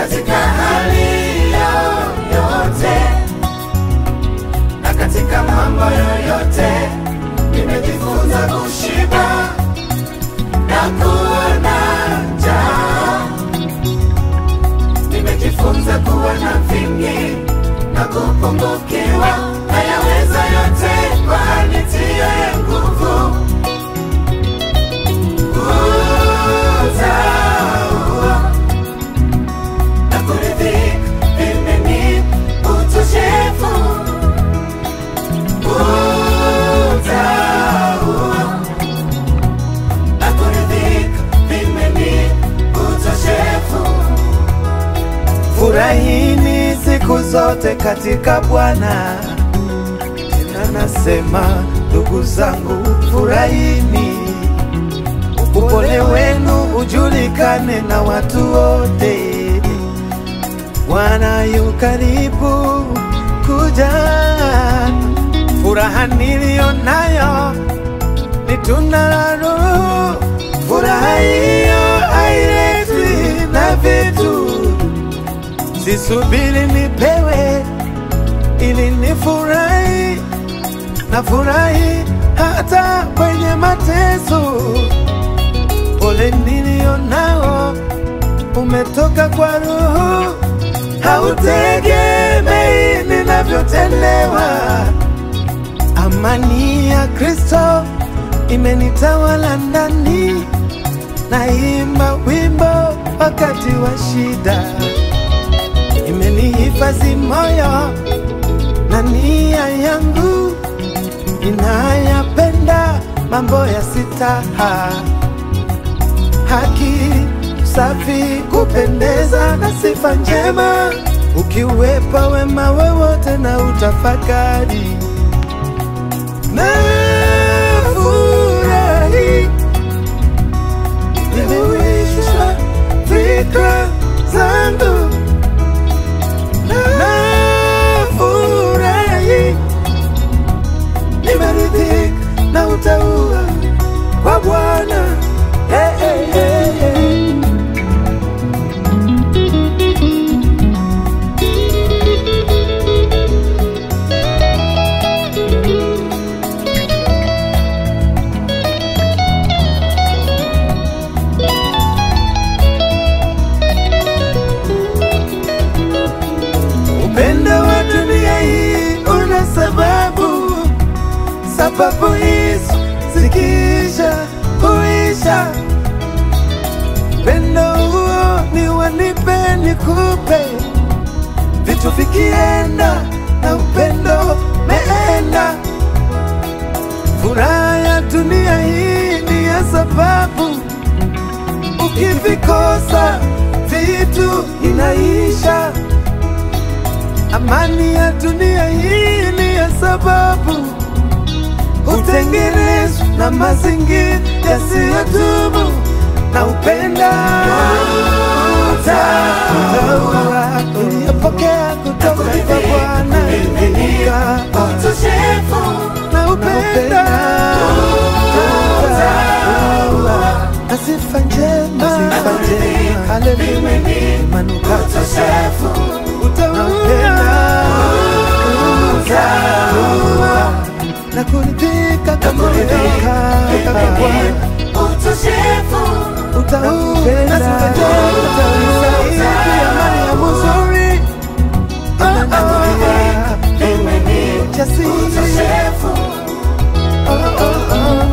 katika hali yoyote na katika mambo yoyote nimejifunza kushiba na kuwa na njaa nimejifunza kuwa na vingi na kupungukiwa nayaweza yote kwa anitiaye nguvu utaua na kuridhika vimeni utoshefu utaua na kuridhika vimeni utoshefu Furahini siku zote katika Bwana. Tena nasema ndugu zangu, furahini, upole wenu ujulikane na watu wote. Bwana yu karibu kuja. Furaha niliyo nayo ni tunda la Roho. Furaha hiyo hailetwi na vitu sisubiri nipewe ili nifurahi, na furahi hata kwenye mateso. Pole nilio nao umetoka kwa Roho, hautegemei ninavyotendewa. Amani ya Kristo imenitawala ndani, naimba wimbo wakati wa shida imenihifadhi moyo na nia yangu inayapenda mambo ya sitaha, haki, safi, kupendeza na sifa njema, ukiwepa wema wowote na utafakari na furahi nimewishwa fikra zangu nafurahi, nimeridhika na utaua kwa Bwana. Hey, hey, hey, hey. Upendo wa dunia hii una sababu, sababu hizo zikiisha huisha. Upendo huo ni wanipe nikupe, vitu vikienda na upendo meenda. Furaha ya dunia hii ni ya sababu, ukivikosa vitu inaisha. Amani ya dunia hii ni ya sababu hutengenezwa na mazingira yasiyodumu na upenda utaua uliyopokea kutoka kwa Bwana imenika utoshefu na upenda utaua na sifa njema sifa njema haleluya manukato utoshefu utaua utaua na kuridhika kuridhika kwa Bwana utoshefu utaupenda utaisaidia mali ya muzuri jasiri utoshefu oh, oh, oh.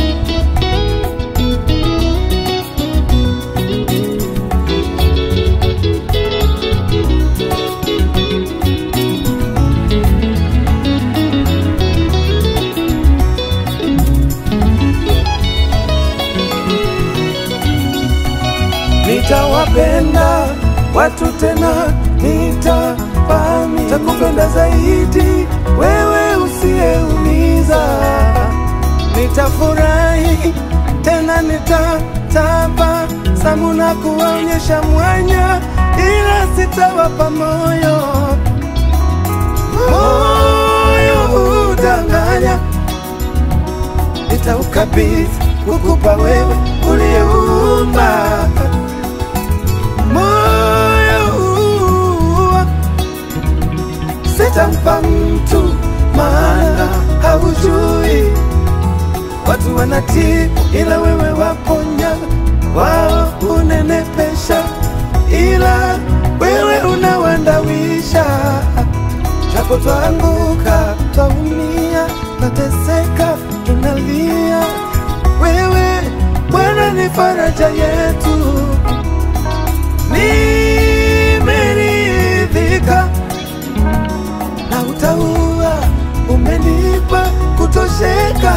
nitawapenda watu tena, nitapami takupenda zaidi wewe usiyeumiza. Nitafurahi tena, nitataba samu na kuwaonyesha mwanya, ila sitawapa moyo moyo udanganya, nitaukabidhi kukupa wewe uliyeumba moyo wanatii, ila wewe waponya, wao unenepesha, ila wewe unawandawisha. Japo twaanguka, twaumia, twateseka, tunalia, wewe Bwana ni faraja yetu. Nimeridhika na utaua, umenipa kutosheka.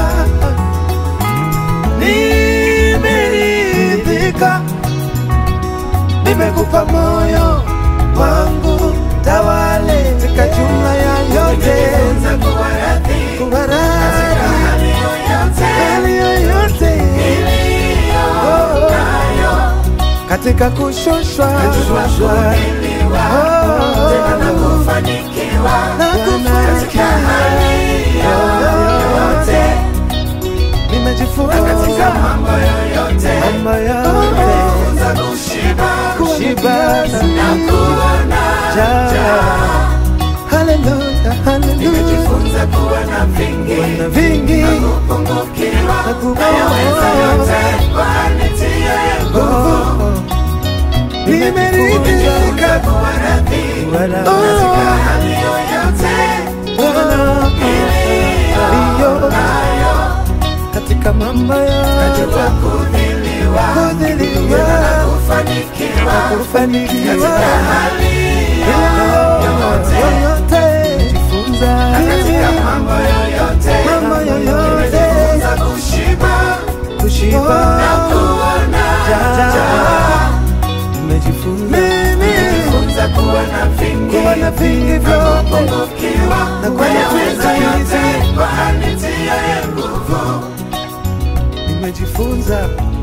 Nimeridhika, nimekupa moyo wangu, tawale katika jumla ya yote, Nimejifunza kuwa radhi kuwa katika radhi hali yoyote hali yoyote iliyo Oh. nayo. katika kushushwa Najua kuvumiliwa, Oh. tena na kufanikiwa na katika hali yoyote kufanikiwa. na katika Nimejifunza mambo yoyote. mambo yote Nimejifunza kushiba kushiba na kuona njaa. Haleluya, haleluya. Nimejifunza kuwa na vingi na vingi na kupungukiwa Na kupungukiwa. nayaweza yote kwa anitiaye nguvu. Oh, Nimejifunza nimeridhika kuwa radhi Wala- katika hali yoyote Bwana iliyo nayo. katika mambo yote Najua kudhiliwa kudhiliwa tena na kufanikiwa na kufanikiwa katika hali yoyote yoyote jifunza katika mambo yoyote mambo yoyote Nimejifunza kushiba kushiba na kuona njaa. nimejifunza mimi Nimejifunza kuwa na vingi kuwa na vingi na vyote kupungukiwa Na kuwa na nayaweza vingi. yote kwa anitiaye nguvu. nimejifunza